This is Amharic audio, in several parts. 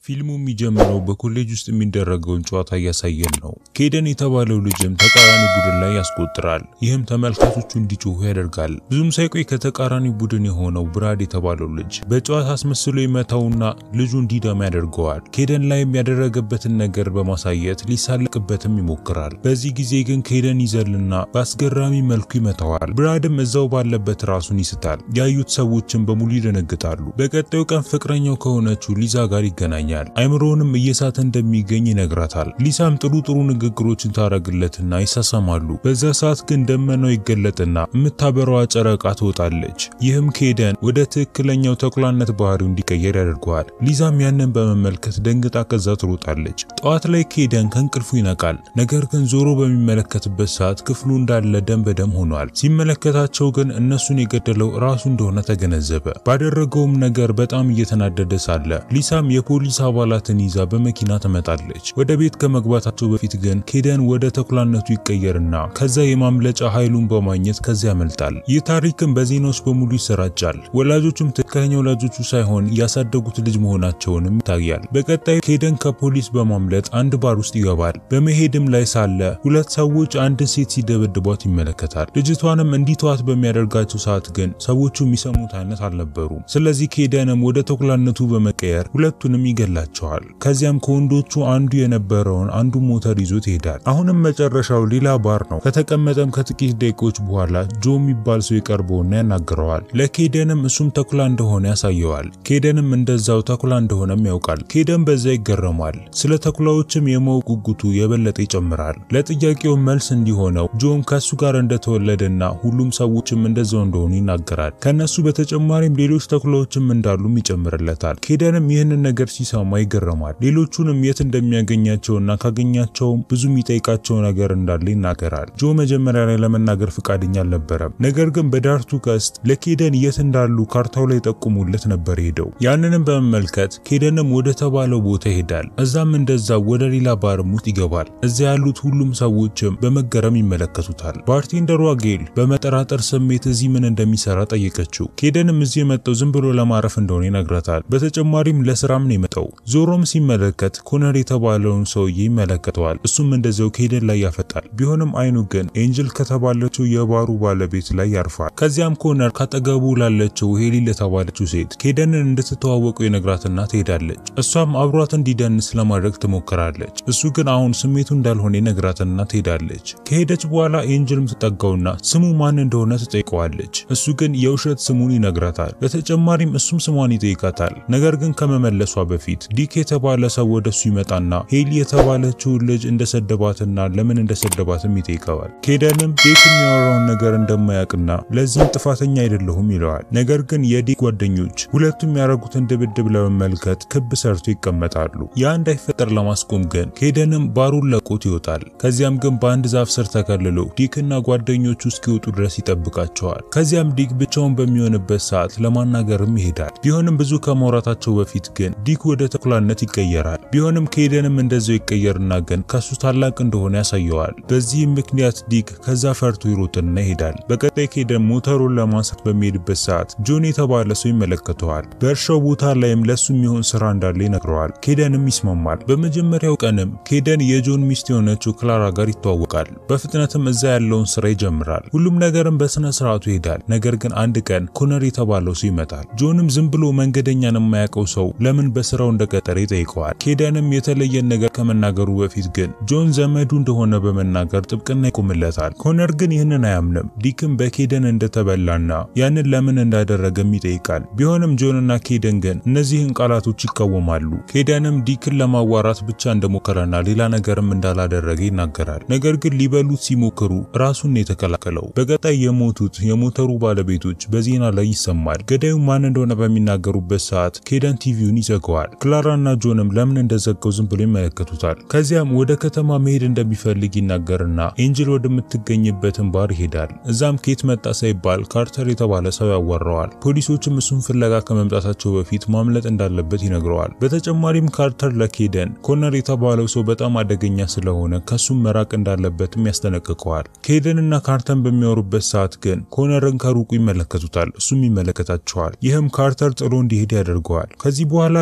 ፊልሙ የሚጀምረው በኮሌጅ ውስጥ የሚደረገውን ጨዋታ እያሳየን ነው። ኬደን የተባለው ልጅም ተቃራኒ ቡድን ላይ ያስቆጥራል። ይህም ተመልካቾቹ እንዲጮሁ ያደርጋል። ብዙም ሳይቆይ ከተቃራኒ ቡድን የሆነው ብራድ የተባለው ልጅ በጨዋታ አስመስሎ ይመታውና ልጁ እንዲደማ ያደርገዋል። ኬደን ላይም ያደረገበትን ነገር በማሳየት ሊሳለቅበትም ይሞክራል። በዚህ ጊዜ ግን ኬደን ይዘልና በአስገራሚ መልኩ ይመታዋል። ብራድም እዛው ባለበት ራሱን ይስታል። ያዩት ሰዎችም በሙሉ ይደነግጣሉ። በቀጣዩ ቀን ፍቅረኛው ከሆነችው ሊዛ ጋር ይገናኛል። አይምሮውንም እየሳተ እንደሚገኝ ይነግራታል። ሊሳም ጥሩ ጥሩ ንግግሮችን ታረግለትና ይሳሳማሉ። በዛ ሰዓት ግን ደመናው ይገለጥና የምታበረዋ ጨረቃ ትወጣለች። ይህም ኬደን ወደ ትክክለኛው ተኩላነት ባህሪው እንዲቀየር ያደርገዋል። ሊዛም ያንን በመመልከት ደንግጣ ከዛ ትሮጣለች። ጠዋት ላይ ኬደን ከእንቅልፉ ይነቃል። ነገር ግን ዞሮ በሚመለከትበት ሰዓት ክፍሉ እንዳለ ደም በደም ሆኗል። ሲመለከታቸው ግን እነሱን የገደለው ራሱ እንደሆነ ተገነዘበ። ባደረገውም ነገር በጣም እየተናደደ ሳለ ሊሳም የፖሊስ አባላትን ይዛ በመኪና ትመጣለች። ወደ ቤት ከመግባታቸው በፊት ግን ኬደን ወደ ተኩላነቱ ይቀየርና ከዛ የማምለጫ ኃይሉን በማግኘት ከዚያ ያመልጣል። ይህ ታሪክም በዜናዎች በሙሉ ይሰራጫል። ወላጆቹም ትክክለኛ ወላጆቹ ሳይሆን ያሳደጉት ልጅ መሆናቸውንም ይታያል። በቀጣዩ ኬደን ከፖሊስ በማምለጥ አንድ ባር ውስጥ ይገባል። በመሄድም ላይ ሳለ ሁለት ሰዎች አንድን ሴት ሲደበድቧት ይመለከታል። ልጅቷንም እንዲተዋት በሚያደርጋቸው ሰዓት ግን ሰዎቹ የሚሰሙት አይነት አልነበሩም። ስለዚህ ኬደንም ወደ ተኩላነቱ በመቀየር ሁለቱንም ይገላቸዋል። ከዚያም ከወንዶቹ አንዱ የነበረውን አንዱ ሞተር ይዞት ይሄዳል። አሁንም መጨረሻው ሌላ ባር ነው። ከተቀመጠም ከጥቂት ደቂቆች በኋላ ጆ የሚባል ሰው ይቀርበውና ያናግረዋል። ለኬደንም እሱም ተኩላ እንደሆነ ያሳየዋል። ኬደንም እንደዛው ተኩላ እንደሆነም ያውቃል። ኬደን በዛ ይገረማል። ስለ ተኩላዎችም የማወቅ ጉጉቱ የበለጠ ይጨምራል። ለጥያቄው መልስ እንዲሆነው ጆም ከሱ ጋር እንደተወለደና ሁሉም ሰዎችም እንደዛው እንደሆኑ ይናገራል። ከነሱ በተጨማሪም ሌሎች ተኩላዎችም እንዳሉም ይጨምርለታል። ኬደንም ይህንን ነገር ሲሰማ ይገረማል። ሌሎቹንም የት እንደሚያገኛቸውና ካገኛቸውም ብዙ የሚጠይቃቸው ነገር እንዳለ ይናገራል። ጆ መጀመሪያ ላይ ለመናገር ፍቃደኛ አልነበረም። ነገር ግን በዳርቱ ቀስት ለኬደን የት እንዳሉ ካርታው ላይ ጠቁሙለት ነበር ሄደው። ያንንም በመመልከት ኬደንም ወደ ተባለው ቦታ ይሄዳል። እዛም እንደዛው ወደ ሌላ ባርም ውስጥ ይገባል። እዚያ ያሉት ሁሉም ሰዎችም በመገረም ይመለከቱታል። ባርቴንደሯ ጌል በመጠራጠር ስሜት እዚህ ምን እንደሚሰራ ጠየቀችው። ኬደንም እዚህ የመጣው ዝም ብሎ ለማረፍ እንደሆነ ይነግራታል። በተጨማሪም ለስራም ነው የመጣው። ዞሮም ሲመለከት ኮነር የተባለውን ሰውዬ ይመለከተዋል። እሱም እንደዚያው ኬደን ላይ ያፈጣል። ቢሆንም አይኑ ግን ኤንጅል ከተባለችው የባሩ ባለቤት ላይ ያርፋል። ከዚያም ኮነር ካጠገቡ ላለችው ሄሊ ለተባለችው ሴት ኬደንን እንድትተዋወቁ የነግራትና ትሄዳለች። እሷም አብሯት እንዲደንስ ለማድረግ ትሞክራለች። እሱ ግን አሁን ስሜቱ እንዳልሆነ የነግራትና ትሄዳለች። ከሄደች በኋላ ኤንጅልም ትጠጋውና ስሙ ማን እንደሆነ ትጠይቀዋለች። እሱ ግን የውሸት ስሙን ይነግራታል። በተጨማሪም እሱም ስሟን ይጠይቃታል። ነገር ግን ከመመለሷ በፊት ዲክ የተባለ ሰው ወደሱ ይመጣና ሄሊ የተባለችውን ልጅ እንደሰደባትና ለምን እንደሰደባትም ይጠይቀዋል። ኬደንም ዲክ የሚያወራውን ነገር እንደማያውቅና ለዚህም ጥፋተኛ አይደለሁም ይለዋል። ነገር ግን የዲክ ጓደኞች ሁለቱም ያደረጉትን ድብድብ ለመመልከት ክብ ሰርቶ ይቀመጣሉ። ያ እንዳይፈጠር ለማስቆም ግን ኬደንም ባሩን ለቆት ይወጣል። ከዚያም ግን በአንድ ዛፍ ስር ተከልሎ ዲክና ጓደኞቹ እስኪወጡ ድረስ ይጠብቃቸዋል። ከዚያም ዲክ ብቻውን በሚሆንበት ሰዓት ለማናገርም ይሄዳል። ቢሆንም ብዙ ከማውራታቸው በፊት ግን ዲክ ወደ ተኩላነት ይቀየራል። ቢሆንም ኬደንም እንደዛው ይቀየርና ግን ከሱ ታላቅ እንደሆነ ያሳየዋል። በዚህም ምክንያት ዲክ ከዛ ፈርቶ ይሮጥና ይሄዳል። በቀጣይ ኬደን ሞተሩን ለማንሳት በሚሄድበት ሰዓት ጆን የተባለ ሰው ይመለከተዋል። በእርሻው ቦታ ላይም ለሱ የሚሆን ስራ እንዳለ ይነግረዋል። ኬደንም ይስማማል። በመጀመሪያው ቀንም ኬደን የጆን ሚስት የሆነችው ክላራ ጋር ይተዋወቃል። በፍጥነትም እዛ ያለውን ስራ ይጀምራል። ሁሉም ነገርም በስነ ስርዓቱ ይሄዳል። ነገር ግን አንድ ቀን ኮነር የተባለው ሰው ይመጣል። ጆንም ዝም ብሎ መንገደኛን የማያውቀው ሰው ለምን በስራው እንደቀጠረ ይጠይቀዋል። ኬደንም የተለየን ነገር ከመናገሩ በፊት ግን ጆን ዘመዱ እንደሆነ በመናገር ጥብቅና ይቆምለታል። ኮነር ግን ይህንን አያምንም። ዲክም በኬደን እንደተበላና ያንን ለምን እንዳደረገም ይጠይቃል። ቢሆንም ጆንና ኬደን ግን እነዚህን ቃላቶች ይቃወማሉ። ኬደንም ዲክን ለማዋራት ብቻ እንደሞከረና ሌላ ነገርም እንዳላደረገ ይናገራል። ነገር ግን ሊበሉት ሲሞክሩ ራሱን የተከላከለው። በቀጣይ የሞቱት የሞተሩ ባለቤቶች በዜና ላይ ይሰማል። ገዳዩ ማን እንደሆነ በሚናገሩበት ሰዓት ኬደን ቲቪውን ይዘጋዋል። ክላራና ጆንም ለምን እንደዘጋው ዝም ብሎ ይመለከቱታል። ከዚያም ወደ ከተማ መሄድ እንደሚፈልግ ይናገርና ኤንጅል ወደምትገኝበትን ባር ይሄዳል። እዛም ኬት መጣ ሳይባል ካርተር የተባለ ሰው ያዋራዋል። ፖሊሶችም እሱን ፍለጋ ከመምጣታቸው በፊት ማምለጥ እንዳለበት ይነግረዋል። በተጨማሪም ካርተር ለኬደን ኮነር የተባለው ሰው በጣም አደገኛ ስለሆነ ከሱም መራቅ እንዳለበትም ያስጠነቅቀዋል። ኬደንና ካርተር በሚያወሩበት ሰዓት ግን ኮነርን ከሩቁ ይመለከቱታል። እሱም ይመለከታቸዋል። ይህም ካርተር ጥሎ እንዲሄድ ያደርገዋል። ከዚህ በኋላ ኬደን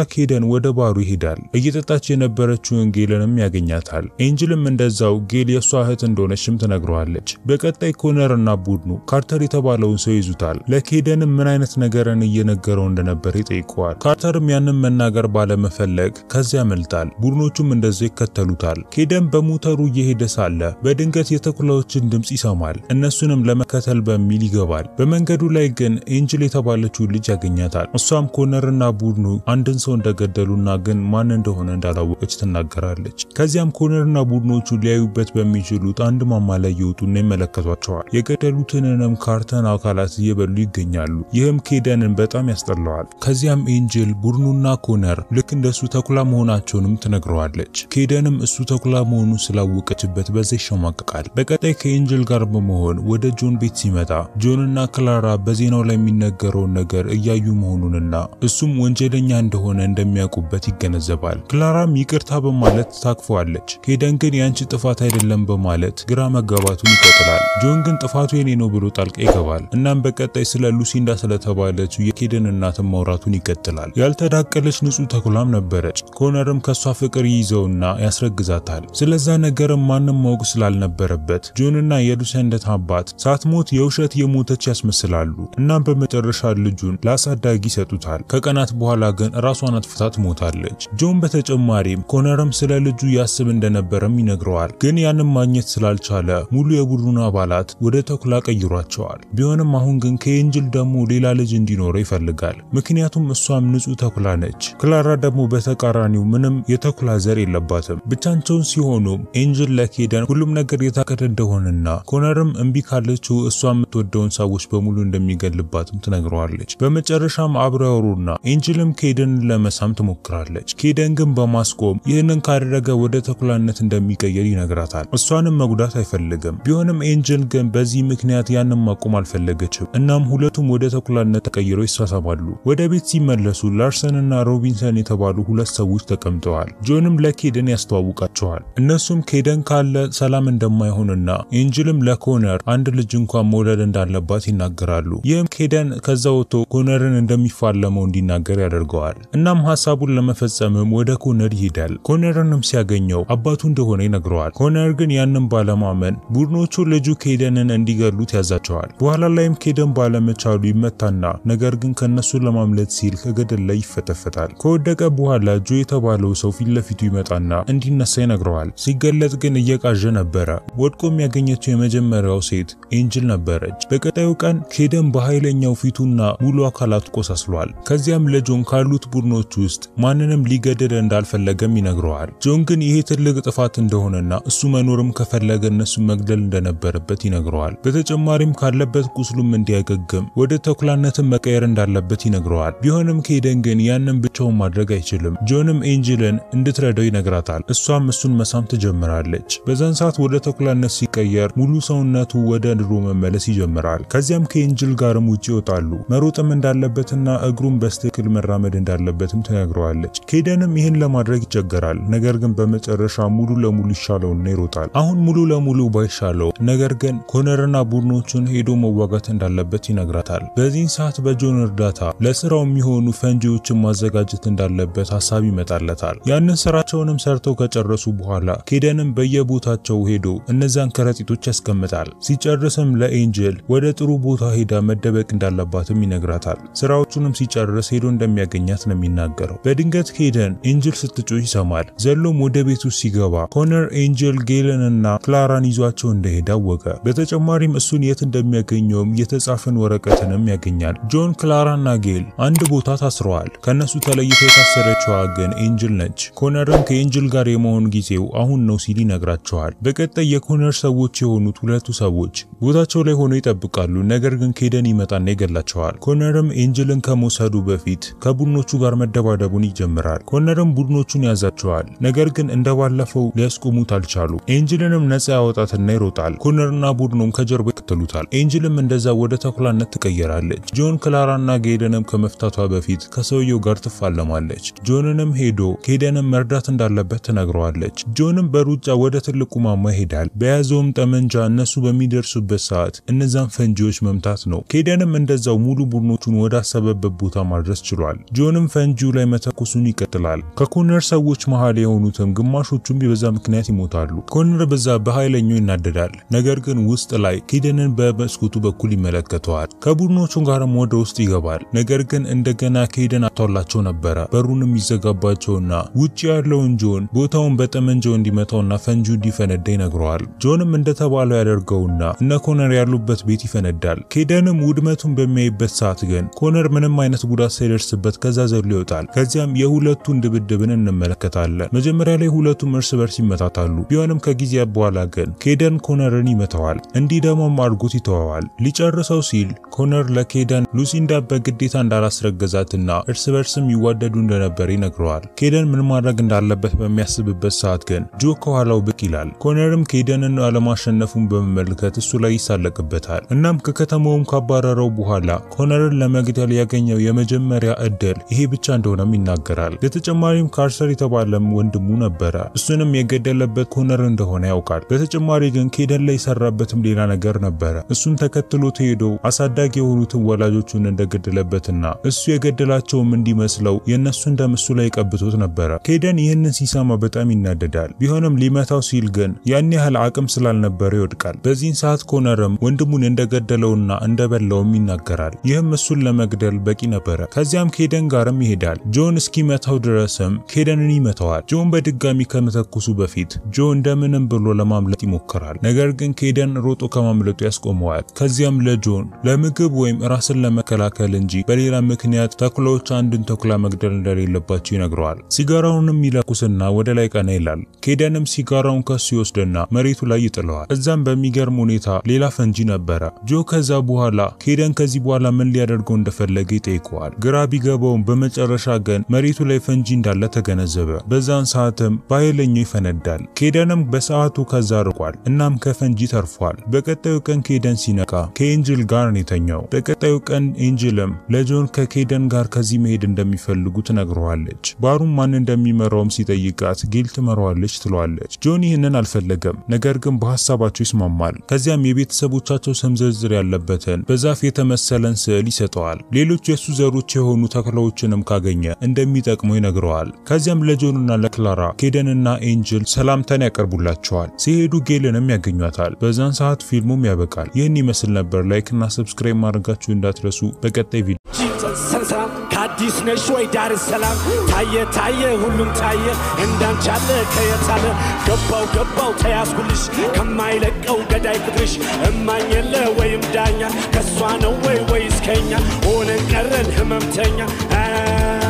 ወደ ባሩ ይሄዳል። እየጠጣች የነበረችውን ጌልንም ያገኛታል። ኤንጅልም እንደዛው ጌል የእሷ እህት እንደሆነችም ትነግረዋለች። በቀጣይ ኮነር እና ቡድኑ ካርተር የተባለውን ሰው ይዙታል። ለኬደንም ምን አይነት ነገርን እየነገረው እንደነበር ይጠይቀዋል። ካርተርም ያንን መናገር ባለመፈለግ ከዚያ ያመልጣል። ቡድኖቹም እንደዚያ ይከተሉታል። ኬደን በሞተሩ እየሄደ ሳለ በድንገት የተኩላዎችን ድምፅ ይሰማል። እነሱንም ለመከተል በሚል ይገባል። በመንገዱ ላይ ግን ኤንጅል የተባለችውን ልጅ ያገኛታል። እሷም ኮነርና ቡድኑ አንድን ሰው እንደገደሉና ግን ማን እንደሆነ እንዳላወቀች ትናገራለች። ከዚያም ኮነርና ቡድኖቹ ሊያዩበት በሚችሉት አንድ ማማ ላይ ይወጡና ይመለከቷቸዋል። የገደሉትንንም ካርተን አካላት እየበሉ ይገኛሉ። ይህም ኬደንን በጣም ያስጠላዋል። ከዚያም ኤንጅል ቡድኑና ኮነር ልክ እንደሱ ተኩላ መሆናቸውንም ትነግረዋለች። ኬደንም እሱ ተኩላ መሆኑን ስላወቀችበት በዛ ይሸማቀቃል። በቀጣይ ከኤንጅል ጋር በመሆን ወደ ጆን ቤት ሲመጣ ጆንና ክላራ በዜናው ላይ የሚነገረውን ነገር እያዩ መሆኑንና እሱም ወንጀለኛ እንደሆነ እንደሚያውቁበት ይገነዘባል። ክላራም ይቅርታ በማለት ታክፈዋለች። ኬደን ግን የአንቺ ጥፋት አይደለም በማለት ግራ መጋባቱን ይቀጥላል። ጆን ግን ጥፋቱ የኔ ነው ብሎ ጣልቃ ይገባል። እናም በቀጣይ ስለ ሉሲንዳ ስለተባለችው የኬደን እናትን ማውራቱን ይቀጥላል። ያልተዳቀለች ንጹህ ተኩላም ነበረች። ኮነርም ከሷ ፍቅር ይይዘውና ያስረግዛታል። ስለዛ ነገርም ማንም ማወቅ ስላልነበረበት ጆንና የሉሰንደት አባት ሳትሞት የውሸት የሞተች ያስመስላሉ። እናም በመጨረሻ ልጁን ለአሳዳጊ ይሰጡታል። ከቀናት በኋላ ግን ራሷን አጥፍታ ትሞታለች። ጆን በተጨማሪም ኮነርም ስለ ልጁ ያስብ እንደነበረም ይነግረዋል። ግን ያንም ማግኘት ስላልቻለ ሙሉ የቡድኑ አባላት ወደ ተኩላ ቀይሯቸዋል። ቢሆንም አሁን ግን ከኤንጅል ደግሞ ሌላ ልጅ እንዲኖረው ይፈልጋል። ምክንያቱም እሷም ንጹህ ተኩላ ነች። ክላራ ደግሞ በተቃራኒው ምንም የተኩላ ዘር የለባትም። ብቻቸውን ሲሆኑም ኤንጅል ለኬደን ሁሉም ነገር የታቀደ እንደሆነና ኮነርም እምቢ ካለችው እሷ የምትወደውን ሰዎች በሙሉ እንደሚገልባትም ትነግረዋለች። በመጨረሻም አብረው ያወሩና ኤንጅልም ኬደንን ለመሳም ትሞክራለች። ኬደን ግን በማስቆም ይህንን ካደረገ ወደ ተኩላነት እንደሚቀየር ይነግራታል። እሷንም መጉዳት አይፈልግም። ቢሆንም ኤንጅል ግን በዚህ ምክንያት ያንን ማቆም አልፈለገችም። እናም ሁለቱም ወደ ተኩላነት ተቀይረው ይሳሳባሉ። ወደ ቤት ሲመለሱ ላርሰንና ሮቢንሰን የተባሉ ሁለት ሰዎች ተቀምጠዋል። ጆንም ለኬደን ያስተዋውቃቸዋል። እነሱም ኬደን ካለ ሰላም እንደማይሆንና ኤንጅልም ለኮነር አንድ ልጅ እንኳን መውለድ እንዳለባት ይናገራሉ። ይህም ኬደን ከዛ ወጥቶ ኮነርን እንደሚፋለመው እንዲናገር ያደርገዋል። እናም ሀሳቡን ለመፈጸምም ወደ ኮነር ይሄዳል። ኮነርንም ሲያገኘው አባቱ እንደሆነ ይነግረዋል። ኮነር ግን ያንን ባለማመን ቡድኖቹ ልጁ ኬደንን እንዲገሉት ያዛቸዋል። በኋላ ላይም ኬደን ባለመቻሉ ይመታና ነገር ግን ከነሱ ለማምለጥ ሲል ከገደል ላይ ይፈተፈታል። ከወደቀ በኋላ ጆ የተባለው ሰው ፊት ለፊቱ ይመጣና እንዲነሳ ይነግረዋል። ሲገለጥ ግን እየቃዠ ነበረ። ወድቆም ያገኘችው የመጀመሪያው ሴት ኤንጅል ነበረች። በቀጣዩ ቀን ኬደን በኃይለኛው ፊቱና ሙሉ አካላቱ ቆሳስሏል። ከዚያም ለጆን ካሉት ቡድኖች ውስጥ ማንንም ሊገደል እንዳልፈለገም ይነግረዋል። ጆን ግን ይሄ ትልቅ ጥፋት እንደሆነና እሱ መኖርም ከፈለገ እነሱን መግደል እንደነበረበት ይነግረዋል። በተጨማሪም ካለበት ቁስሉም እንዲያገግም ወደ ተኩላነትን መቀየር እንዳለበት ይነግረዋል። ቢሆንም ኬደን ግን ያንን ብቻውን ማድረግ አይችልም። ጆንም ኤንጅልን እንድትረዳው ይነግራታል። እሷም እሱን መሳም ትጀምራለች። በዛን ሰዓት ወደ ተኩላነት ሲቀየር ሙሉ ሰውነቱ ወደ ድሮ መመለስ ይጀምራል። ከዚያም ከኤንጅል ጋርም ውጭ ይወጣሉ። መሮጥም እንዳለበትና እግሩን በስትክክል መራመድ እንዳለበትም ትነግረዋለች። ኬደንም ይህን ለማድረግ ይቸገራል። ነገር ግን በመጨረሻ ሙሉ ለሙሉ ይሻለውና ይሮጣል። አሁን ሙሉ ለሙሉ ባይሻለው ነገር ግን ኮነርና ቡድኖቹን ሄዶ መዋጋት እንዳለበት ይነግራታል። በዚህን ሰዓት በጆን እርዳታ ለስራው የሚሆኑ ፈንጂዎችን ማዘጋጀት እንዳለበት ሀሳብ ይመጣለታል። ያንን ስራቸውንም ሰርተው ከጨረሱ በኋላ ኬደንም በየቦታቸው ሄዶ እነዛን ከረጢቶች ያስቀምጣል። ሲጨርስም ለኤንጅል ወደ ጥሩ ቦታ ሄዳ መደበቅ እንዳለባትም ይነግራታል። ስራዎቹንም ሲጨርስ ሄዶ እንደሚያገኛት ነው የሚናገረው። በድንገት ኬደን ኤንጅል ስትጮህ ይሰማል። ዘሎም ወደ ቤቱ ሲገባ ኮነር ኤንጅል ጌልንና ክላራን ይዟቸው እንደሄደ አወቀ። በተጨማሪም እሱን የት እንደሚያገኘውም የተጻፈን ወረቀትንም ያገኛል። ጆን፣ ክላራና ጌል አንድ ቦታ ታስረዋል። ከነሱ ተለይታ የታሰረችዋ ግን ኤንጅል ነች። ኮነርም ከኤንጅል ጋር የመሆን ጊዜው አሁን ነው ሲል ይነግራቸዋል። በቀጣይ የኮነር ሰዎች የሆኑት ሁለቱ ሰዎች ቦታቸው ላይ ሆነው ይጠብቃሉ። ነገር ግን ኬደን ይመጣና ይገላቸዋል። ኮነርም ኤንጅልን ከመውሰዱ በፊት ከቡድኖቹ ጋር መደባደቡን ይጀምራል። ኮነርም ቡድኖቹን ያዛቸዋል። ነገር ግን እንደባለፈው ሊያስቆሙት አልቻሉ። ኤንጅልንም ነፃ ያወጣትና ይሮጣል። ኮነርና ቡድኑም ከጀርባ ይከተሉታል። ኤንጅልም እንደዛ ወደ ተኩላነት ትቀየራለች። ጆን ክላራና ጌደንም ከመፍታቷ በፊት ከሰውየው ጋር ትፋለማለች። ጆንንም ሄዶ ኬደንም መርዳት እንዳለበት ትነግረዋለች። ጆንም በሩጫ ወደ ትልቁ ማማ ይሄዳል። በያዘውም ጠመንጃ እነሱ በሚደርሱበት ሰዓት እነዛን ፈንጂዎች መምታት ነው። ኬደንም እንደዛው ሙሉ ቡድኖቹን ወደ አሰበበት ቦታ ማድረስ ችሏል። ጆንም ፈንጂው ላይ መተኮሱን ይቀጥላል። ከኮነር ሰዎች መሃል የሆኑትም ግማሾቹም በዛ ምክንያት ይሞታሉ። ኮነር በዛ በኃይለኛው ይናደዳል። ነገር ግን ውስጥ ላይ ኬደንን በመስኮቱ በኩል ይመለከተዋል። ከቡድኖቹ ጋርም ወደ ውስጥ ይገባል። ነገር ግን እንደገና ኬደን አቷላቸው ነበረ። በሩንም ይዘጋባቸውና ውጭ ያለውን ጆን ቦታውን በጠመንጃው እንዲመታውና ፈንጂ እንዲፈነዳ ይነግረዋል። ጆንም እንደተባለው ያደርገውና እነ ኮነር ያሉበት ቤት ይፈነዳል። ኬደንም ውድመቱን በሚያይበት ሰዓት ግን ኮነር ምንም አይነት ጉዳት ሳይደርስበት ከዛ ዘሎ ይወጣል። ከዚያም የሁለቱን ድብድብን እንመለከታለን። መጀመሪያ ላይ ሁለቱም እርስ በርስ ይመታታሉ። ቢሆንም ከጊዜ በኋላ ግን ኬደን ኮነርን ይመታዋል። እንዲህ ደግሞ አድርጎት ይተወዋል። ሊጨርሰው ሲል ኮነር ለኬደን ሉሲንዳ በግዴታ እንዳላስረገዛትና እርስ በርስም ይዋደዱ እንደነበር ይነግረዋል። ኬደን ምን ማድረግ እንዳለበት በሚያስብበት ሰዓት ግን ጆ ከኋላው ብቅ ይላል። ኮነርም ኬደንን አለማሸነፉን በመመልከት እሱ ላይ ይሳለቅበታል። እናም ከከተማውም ካባረረው በኋላ ኮነርን ለመግደል ያገኘው የመጀመሪያ እድል ይሄ ብቻ እንደሆነም ይናገራል። በተጨማሪም ካርሰር የተባለም ወንድሙ ነበረ። እሱንም የገደለበት ኮነር እንደሆነ ያውቃል። በተጨማሪ ግን ኬደን ላይ የሰራበትም ሌላ ነገር ነበረ። እሱን ተከትሎት ሄዶ አሳዳጊ የሆኑትን ወላጆቹን እንደገደለበትና እሱ የገደላቸውም እንዲመስለው የእነሱን ደም እሱ ላይ ቀብቶት ነበረ። ኬደን ይህንን ሲሰማ በጣም ይናደዳል። ቢሆንም ሊመታው ሲል ግን ያን ያህል አቅም ስላልነበረ ይወድቃል። በዚህን ሰዓት ኮነርም ወንድሙን እንደገደለውና እንደበላውም ይናገራል። ይህም እሱን ለመግደል በቂ ነበረ። ከዚያም ኬደን ጋርም ይሄዳል። ጆን እስኪመታው ድረስም ኬደንን ይመታዋል። ጆን በድጋሚ ከመተኩሱ በፊት ጆ እንደምንም ብሎ ለማምለጥ ይሞክራል። ነገር ግን ኬደን ሮጦ ከማምለጡ ያስቆመዋል። ከዚያም ለጆን ለምግብ ወይም ራስን ለመከላከል እንጂ በሌላ ምክንያት ተኩላዎች አንድን ተኩላ መግደል እንደሌለባቸው ይነግረዋል። ሲጋራውንም ይለኩስና ወደ ላይ ቀና ይላል። ኬደንም ሲጋራውን ከሱ ይወስድና መሬቱ ላይ ይጥለዋል። እዛም በሚገርም ሁኔታ ሌላ ፈንጂ ነበረ። ጆ ከዛ በኋላ ኬደን ከዚህ በኋላ ምን ሊያደርገው እንደፈለገ ይጠይቀዋል። ግራ ቢገባውም በመጨረሻ ግን መሬቱ ላይ ፈንጂ እንዳለ ተገነዘበ። በዛን ሰዓትም በኃይለኛው ይፈነዳል። ኬደንም በሰዓቱ ከዛ ርቋል። እናም ከፈንጂ ተርፏል። በቀጣዩ ቀን ኬደን ሲነቃ ከኤንጅል ጋር ነው የተኛው። በቀጣዩ ቀን ኤንጅልም ለጆን ከኬደን ጋር ከዚህ መሄድ እንደሚፈልጉ ትነግረዋለች። ባሩም ማን እንደሚመራውም ሲጠይቃት ጌል ትመራዋለች ትለዋለች። ጆን ይህንን አልፈለገም፣ ነገር ግን በሀሳባቸው ይስማማል። ከዚያም የቤተሰቦቻቸው ስም ዝርዝር ያለበትን በዛፍ የተመሰለን ስዕል ይሰጠዋል። ሌሎች የእሱ ዘሮች የሆኑ ተክላዎችንም ካገኘ እንደሚጠቅመው ይነግረዋል። ከዚያም ለጆንና ለክላራ ኬደንና ኤንጅል ሰላምታን ያቀርቡላቸዋል። ሲሄዱ ጌልንም ያገኟታል። በዛን ሰዓት ፊልሙም ያበቃል። ይህን ይመስል ነበር። ላይክ እና ሰብስክራይብ ማድረጋችሁ እንዳትረሱ። በቀጣይ ቪዲዮ ሰላም ከአዲስ ነሽ ወይ ዳር ሰላም ታየ ታየ ሁሉም ታየ እንዳንቻለ ከየታለ ገባው ገባው ተያዝኩልሽ ከማይለቀው ገዳይ ፍቅርሽ እማኝ የለ ወይም ዳኛ ከእሷ ነው ወይ ወይስ ከኛ ሆነን ቀረን ህመምተኛ